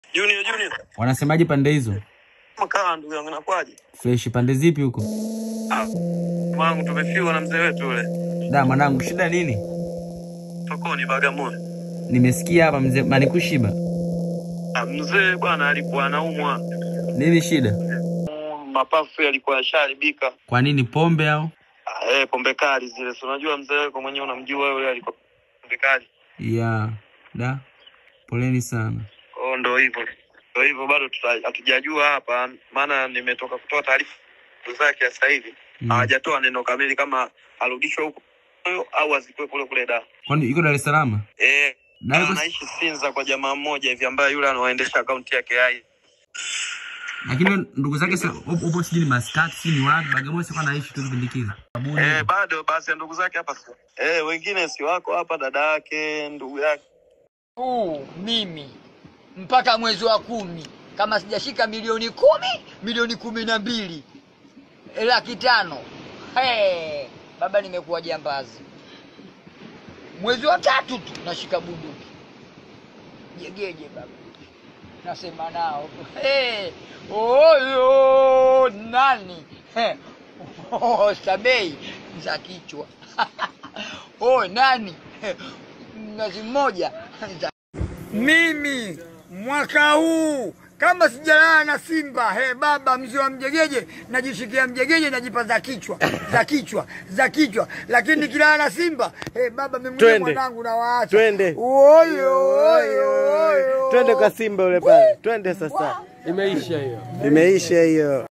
Junior Junior. Wanasemaje pande hizo? Makaa ndugu yangu nakwaje? Fresh pande zipi huko? Ah. Wangu tumefiwa na mzee wetu yule. Da mwanangu, shida nini? Sokoni Bagamoyo. Nimesikia hapa mzee Manikushiba. Ah, mzee bwana alikuwa anaumwa. Nini shida? Mm, Mapafu yalikuwa yasharibika. Kwa nini pombe au? Ah, eh, pombe kali zile. Si unajua mzee wako mwenyewe unamjua yule alikuwa pombe kali. Ya, da. Poleni sana. Oh, ndo hivyo. Ndo hivyo bado tuta- hatujajua hapa maana nimetoka kutoa taarifa zake sasa hivi. Mm. Hawajatoa neno kamili kama arudishwe huko au azikwe kule kule da. Kwani yuko Dar es Salaam? Eh, Na yuko anaishi Sinza kwa jamaa mmoja hivi ambaye yule anaoendesha akaunti yake hai. lakini wewe ndugu zake si- upo upo sijui ni Maskat, sijui ni wapi, Bagamoyo sikuwa naishi tu kipindi kile. Sabuni. Eh, bado basi ndugu zake hapa si. Eh, wengine si wako hapa, dada yake, ndugu yake. huu mimi mpaka mwezi wa kumi kama sijashika milioni kumi milioni kumi na mbili laki tano hey, baba nimekuwa jambazi mwezi wa tatu tu nashika bunduki jegeje baba nasema nao hey, oyo nani hey, oh, sabei za kichwa oh, nani ngazi moja za mimi mwaka huu kama sijalala na Simba he baba mzee wa mjegeje, najishikia mjegeje, najipa za kichwa za kichwa za kichwa, lakini nikilala na Simba he baba mimi mwenyewe Twende. mwanangu nawaacha Twende. oyo oyo oyo Twende kwa Simba yule pale, twende sasa. Imeisha hiyo. Imeisha hiyo.